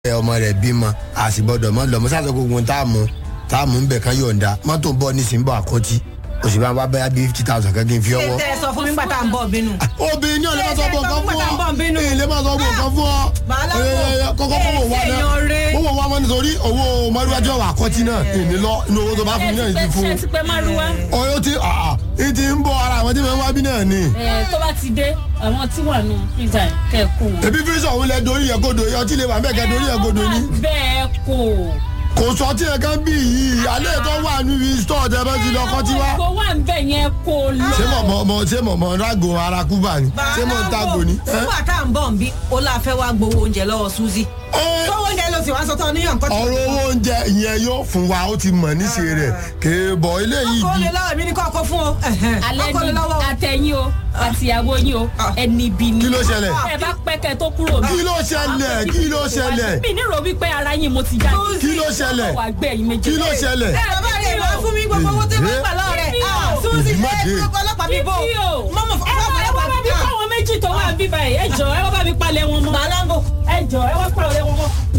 ẹ ọmọ rẹ bímọ a sì gbọ́dọ̀ mọ lọmọ sáà sọ gbogbo tá a mú tá a mú ń bẹ kán yọ̀ǹda mọ́tò ń bọ̀ nísìnyí bọ̀ àkọ́tí oṣù bá wá bẹ́ẹ̀ bí fifty thousand kan kí n fi ṣé ọwọ́. tẹ ẹ sọ fún mi nígbà tá à ń bọ̀ bínú. obìnrin ní ọ̀lẹ́ máa sọ bọ̀ nǹkan fún Ṣé ẹ sọ fún ọ bínú? ilé máa sọ bọ̀ nǹkan fún ọ Bàálà Ẹ, ẹ, ẹ, kọ́kọ́ fọwọ́ wa Ẹ ṣe náà èèyàn rere. fọwọ́ wa mọ́ nítorí owó mọ́ríwájú ọ̀wà àkọ́tí náà èmi lọ inú owó tó bá fún mi náà ti fún ṣe ti pẹ́ márùwá ọyọ́ tí àà ìtì ń bọ̀ ara àwọn tí wọ́n wá bí náà ni tó bá ti dé àwọn tí wà nù freezer kẹ́ ẹ̀ kó wọn. ebi fírísà òun lẹ dorí yẹ kodo yẹ ọtí lè wà bẹ́ẹ̀ kẹ́ dorí yẹ kodo ni bẹ́ẹ̀ kò. kò sọ tí ẹ kàn bí yìí alẹ́ tó wà níbi stọọ tẹ bá ti lọ kọ́ tí wá. kò wà ń bẹ̀ yẹn kò lọ. ṣé mọ̀ mọ̀ ṣé mọ̀ mọ̀ rágò ara kúbà ni ṣé mọ̀ ń tàgò ni. ẹ? nígbà tá à ń bọ̀ ń bí ó láà fẹ́ wá gbowó oúnjẹ lọ́wọ́ Suzy. Ẹ, gbowó oúnjẹ ló sì wá sọ tán níyàn nǹkan tí. ọ̀rọ̀ owó oúnjẹ ìyẹn yóò fún wa ó ti mọ̀ níṣe rẹ̀ kéèbọ̀ eléyìí kó di lè lọ́wọ́ mi ní kọ́kọ́ fún o. alẹ́ kó lè ni lọ́wọ́ o. àtẹ̀yìn o àtìyàwó yín o Ah. ẹni bí ni. Kí ló ṣẹlẹ̀? ẹ bá pẹ́kẹ́ tó kúrò mi. Kí ló ṣẹlẹ̀? Kí ló ṣẹlẹ̀? mi ní rò wípé ara yín mo ti jáde. Kí ló ṣẹlẹ̀? wà gbé ẹ̀yin méjèèjì. kí ló ṣẹlẹ̀. bàbá rẹ̀ wá fún mi gbogbo owó tó bá gbà lọ́wọ́ rẹ̀. Fífi o. Suzy Ìdí má ẹ dé. gbogbo ọlọ́pàá mi bò. Fífi o. mọ́mọ́ ẹ wá ẹ wá bá mi kọ́ àwọn méjì tó wà bíbá yìí ẹ jọ ẹ wá bá mi palẹ̀ wọn mọ́. bàálà ń bò. ẹ jọ ẹ wá palẹ̀ wọn mọ́.